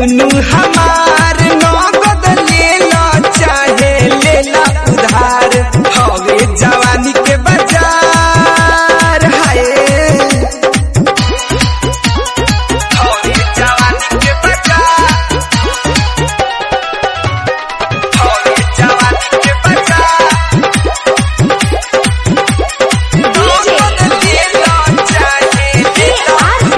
दुनु हमार नगद ले लो चाहे ले लो उधार हवे जवानी के बाजार हाय हवे जवानी के बाजार हवे जवानी के बाजार नगद ले लो चाहे ले लो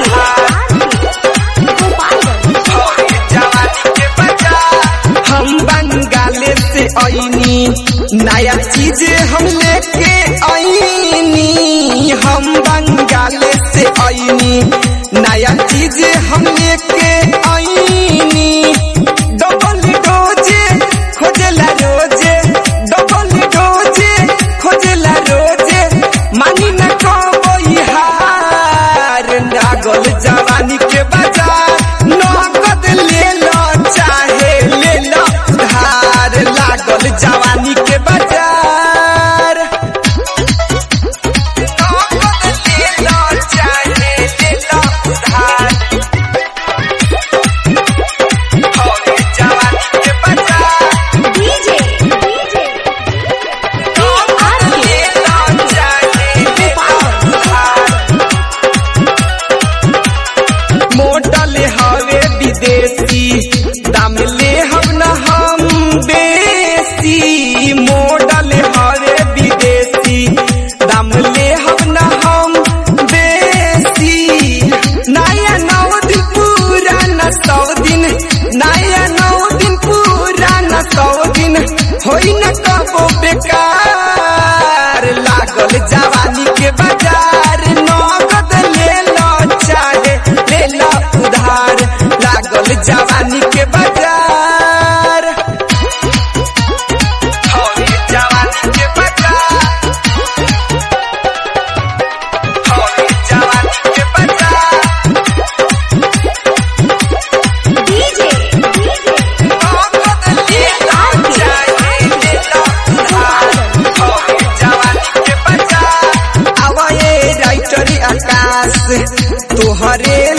उधार हम बंगाले से आईनी नया चीज हम लेके आईनी हम बंगाले से आईनी नया चीज हम लेके आईनी डबल डोजे खोजला रोजे डबल डोजे खोजला रोजे मानी न कबई हार नागल जवानी के बाजार नगद ले लो चाहे ले लो उधार लागल जवानी के बाजार नगद ले लो चाहे ले लो उधार हवे जवानी के बाजार नगद ले लो चाहे ले लो उधार मोटल हवे विदेशी दाम ले हम न हम बेसी मोडल हवे विदेशी दाम ले हम न हम बेसी नया नौ दिन पुराना सौ दिन नया नौ दिन पुराना सौ दिन होई न कबो बेकार लागल जवानी के बाजार नगद ले लो चाहे ले लो उधार लागल जवानी के बाजार हवे जवानी के बाजार हवे जवानी के बाजार नगद ले लो चाहे ले लो उधार हवे जवानी के बाजार आवा ये राइटरी आकाश तोहरे